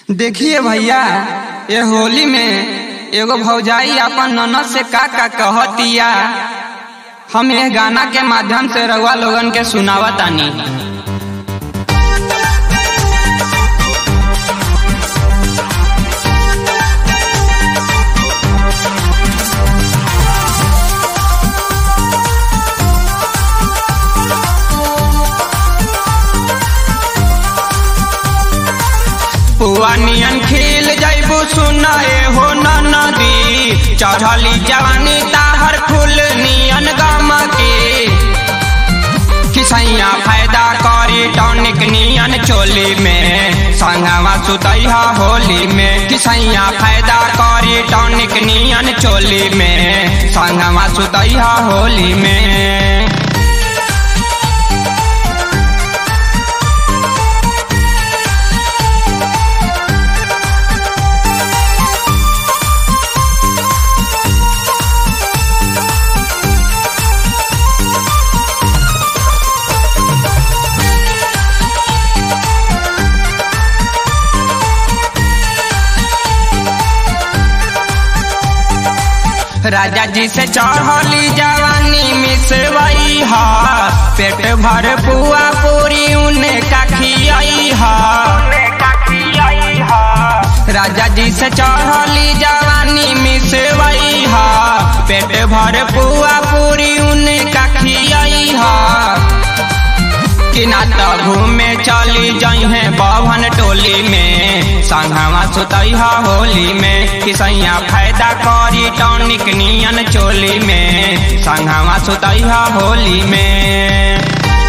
देखिए भैया ये होली में एगो भौजाई अपन ननद से का का कहतिया हम ये गाना के माध्यम से रउआ लोगन के सुनावतानी पुआ नियन खिल जैबू सुनाए हो नदी चढ़ली जवानी ताहर फूल नियन गम के किसैया फायदा करी टॉनिक नियन चोली में संगवा सुतैहा होली में किसैया फायदा करी टॉनिक नियन चोली में संगवा सुतैहा होली में राजा जी से चढ़ली जवानी मिसवई हा पेट भर पुआ पूरी उन्हें का खियाई हा राजा जी से चढ़ली जवानी मिसवई हा पेट भर पुआ पूरी उन्हें का खियाई हा कि ना तो घूमे चली जइहे बभन टोली में संघवा सुतैहा होली में किसैया फायदा करी टॉनिक नियन चोली में संघवा सुतैहा होली में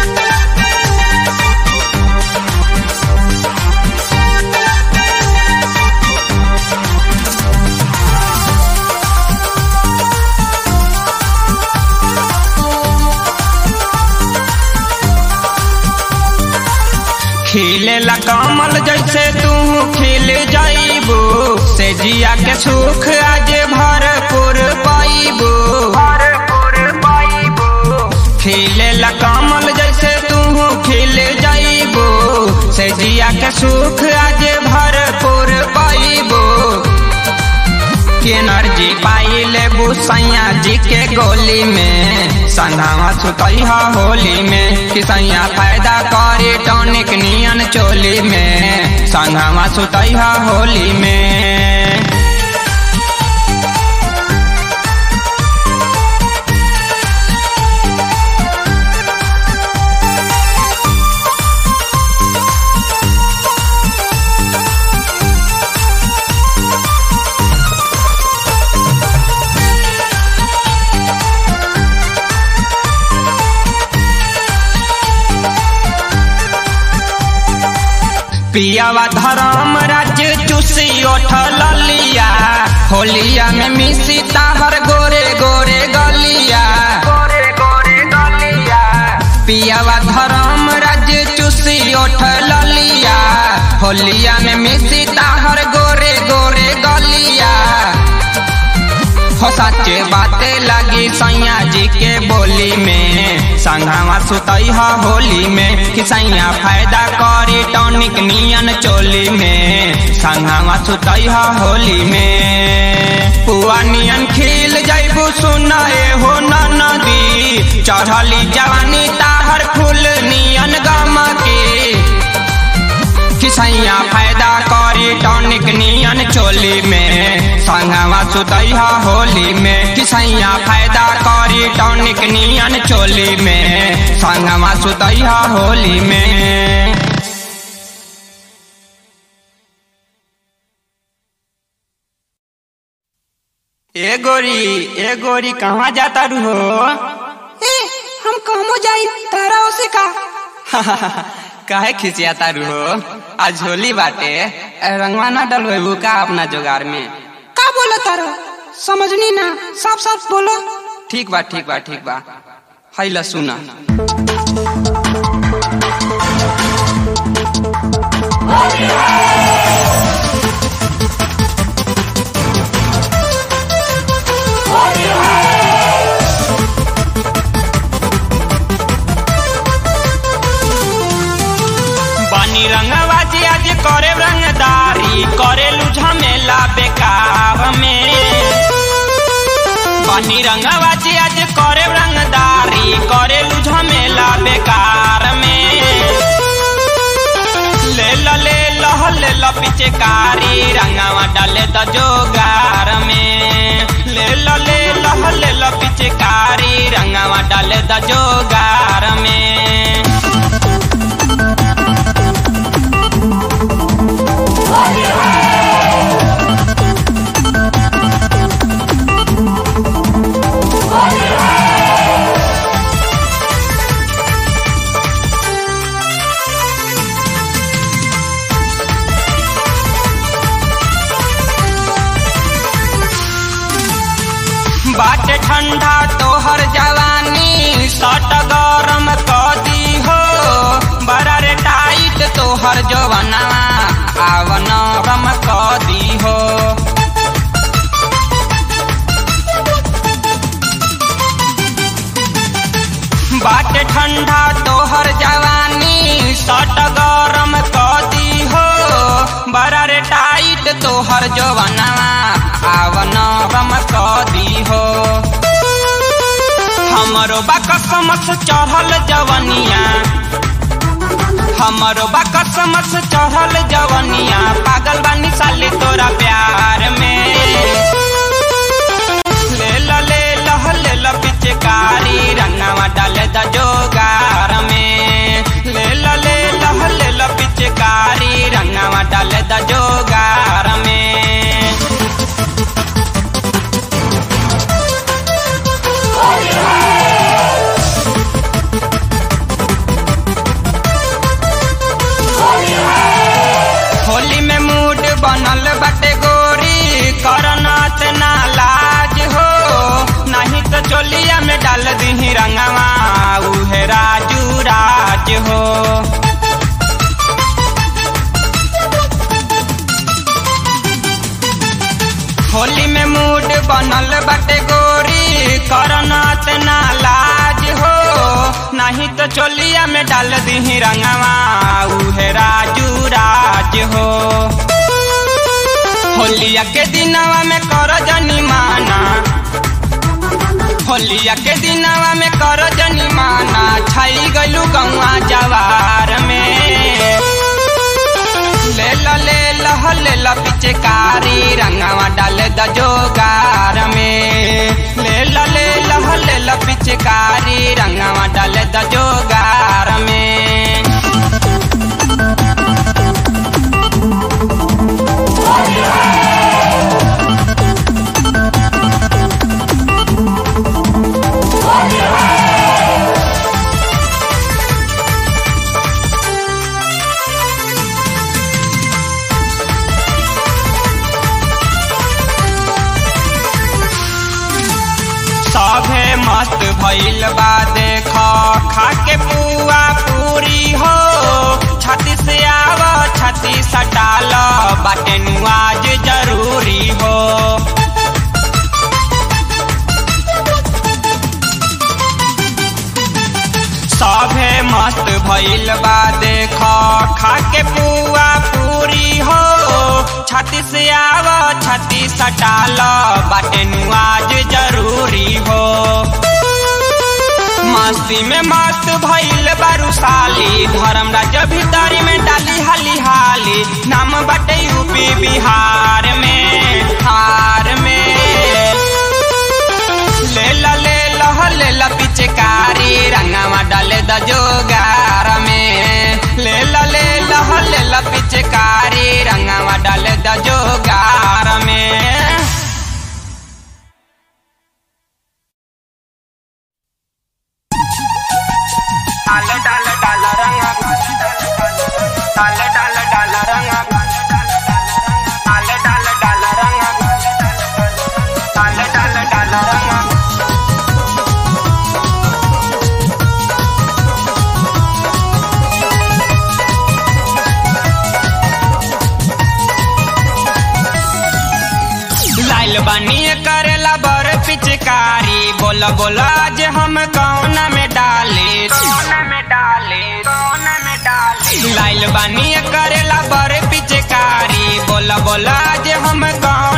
खिलेला कमल जैसे तू खिल जाइबू से जिया के सुख आज भरपूर पाइबू खिलेला कमल जैसे तू खिल जाइबू से जिया के सुख आज भरपूर पाइबू एनर्जी पाई लेबू सैया जी के गोली में संधावा सुतैहा होली में कि सैया फायदा करी टॉनिक नियन चोली में संधावा सुतैहा होली में पियावा धर्म राज्य चूसी उठल लिया होलिया में मिसी ताहर गोरे गोरे गलिया पियावा धर्म राज्य चूसी उठल लिया होलिया में मिसी ताहर गोरे गोरे गलिया हो सच्चे बातें लगी सैया जी के बोली में संघावा सुतैहा होली में कि सैया फायदा करी टॉनिक नियन चोली में संघावा सुतैहा होली में पुआ नियन खिल जैबू सुनाए हो नदी चढ़ली जवानी ताहर फूल नियन गम के किसैया फायदा करी टॉनिक नियन चोली में संगवा सुतैहा होली में किसैया फायदा करी टॉनिक नियन चोली में संगवा सुतैहा होली में ए गोरी ए गोरी कहाँ जाता रू हो ए हम कहमो जाई तारा ओसे का काहे खिसियाता रू हो आज होली बाटे रंगवा ना डलवेबू का अपना जोगार में का बोला तारा समझनी ना साफ साफ बोलो ठीक बा ठीक बा ठीक बा हैला सुना बानी रंगवा जी आज करे रंगदारी बेकार में बनी रंगवाजी आज करे रंगदारी करे झमेला बेकार में ले ल ले लह ले ल पिचकारी रंगावा डाले द जोगार में ले ल ले लह ले ल पिचकारी रंगावा डाले द जोगार में बाटे ठंडा तोहर जवानी सट गरम कदी हो बड़ा रे टाइट तोहर जवनवा आव नरम कदी हो बाटे ठंडा तोहर जवानी सट गरम कदी हो बड़ा रे टाइट तोहर जवनवा आव नरम कदी हो हमरो बाकसमस चढ़ल जवनिया हमरो बाकसमस चढ़ल जवनिया पागल बानी साले तोरा प्यार में ले ल ले लह ले ल पिचकारी रंगावा डाले द जोगार में ले ल ले लह ले ल पिचकारी रंगावा डाले द जोगार में होली में मूड बनल बटे गोरी करनात ना लाज हो नहीं तो चोलिया में डाल दी रंगवा उहे राजू राज हो होली में मूड बनल बटे गोरी करनात ना लाज हो नहीं तो चोलिया में डाल दी रंगवा उहे राजू राज हो होलिया के दिनवा में कर जनी माना होलिया के दिनवा में कर जनी माना छाई गलू गौआ जवार में ले ल ले लह ले ल पिचकारी रंगवा डाले द जोगार में ले ल ले लह ले ल पिचकारी रंगवा डाले द जोगार में सभे मस्त भइल बा देख खा के पुआ पूरी हो छाती से आव छाती सटाल बाटे नुआज जरूरी हो सभे मस्त भइल बा देख खा के पुआ पूरी हो छाती से आव छाती सटाल बाटे नुआज जरूरी हो मस्ती में मस्त भइल बारू साली धर्म राज्य भीतरी में डाली हाली हाली नाम बाटे यूपी बिहार में हार में ले ल ले लह ले ल पिचकारी रंगवा डाले द जोगार में ले ल ले लह ले ल पिचकारी रंगवा डाले द जोगार में डाल डाल डाल रंगा डाल डाल डाल रंगा डाल डाल डाल रंगा डाल डाल डाल रंगा लाइल बानी करेला बर पिचकारी बोला बोला आज हम कौन में डाले कौन में डाले कौन में डाले लाइल बानी करेला बर पिचकारी बोला बोला आज हम कौन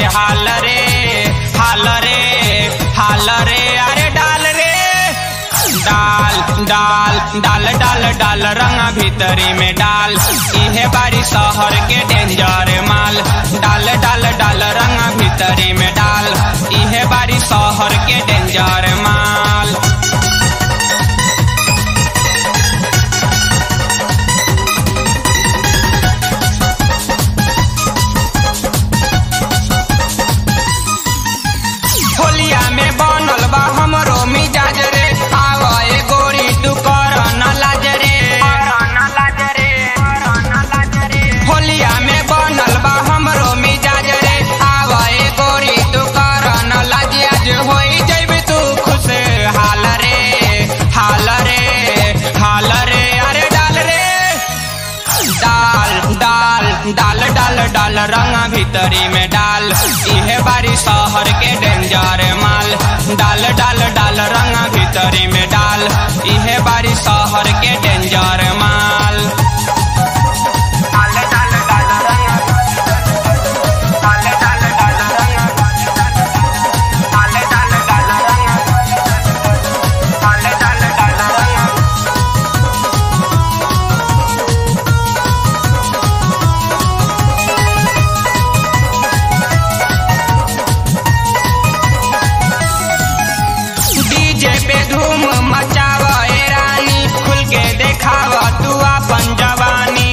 हाल रे हाल रे हाल रे अरे डाल रे डाल डाल डाल डाल डाल रंगा भीतरी में डाल इहे बारी शहर के डेंजर माल डाल डाल डाल रंगा भीतरी में डाल इहे बारी शहर के डेंजर माल होलिया में बनल बा हमरो मिजाज रे आव ए गोरी तू कर न लाज रे होलिया में बनल बा हमरो मिजाज रे आव ए गोरी तू कर न लाज आज होई जइबे तू खुश हाल रे हाल रे हाल रे अरे डाल रे डाल डाल डाल डाल डाल रंगा भीतरी में डाल इहे बारी शहर के डेंजर माल डाल डाल डाल रंगा भीतरी में डाल इहे बारी शहर के डेंजर माल डाल डाल डाल रंगा डाल डाल डाल रंगा डाल डाल डाल रंगा डाल डाल डाल रंगा डीजे पे धूम मचाव ए रानी खुल के देखाव तू अपन जवानी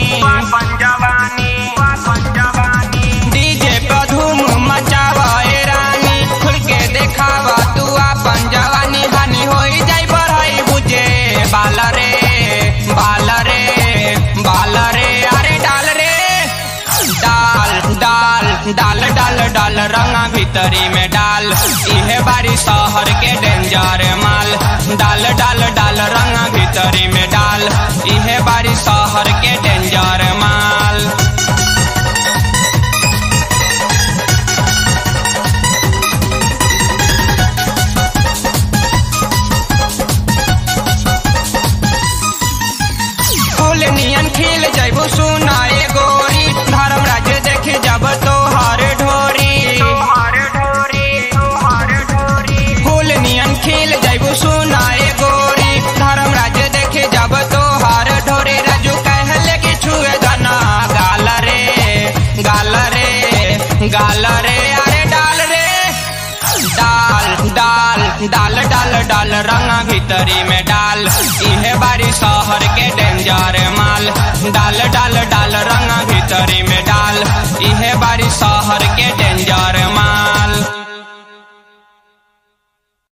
डीजे पे धूम मचाव ए रानी खुल के देखाव तू अपन जवानी हानि होई जाई बढ़ाई बुझे बाल रे बाल रे बाल रे अरे डाल रे डाल डाल डाल डाल डाल रंगा भीतरी में डाल इहे बारी शहर के डेंजर माल डाल डाल डाल रंगा भीतरी में डाल इहे बारी शहर के डेंजर माल फूल नियन खिल जैबू सुना ए गोरी धर्म राज्य देखे जब तोहार ढोरी फूल नियन खिल जैबू सुना ए गोरी धर्म राज्य देखे जब तोहार ढोरी राजू कहले कि छुए गना गाल रे गाल रे गाल रे अरे डाल रे डाल डाल डाल डाल डाल रंगा भीतरी में डाल इहे बारी शहर के डेंजर माल डाल डाल डाल रंगा भीतरी में डाल इहे बारी शहर के डेंजर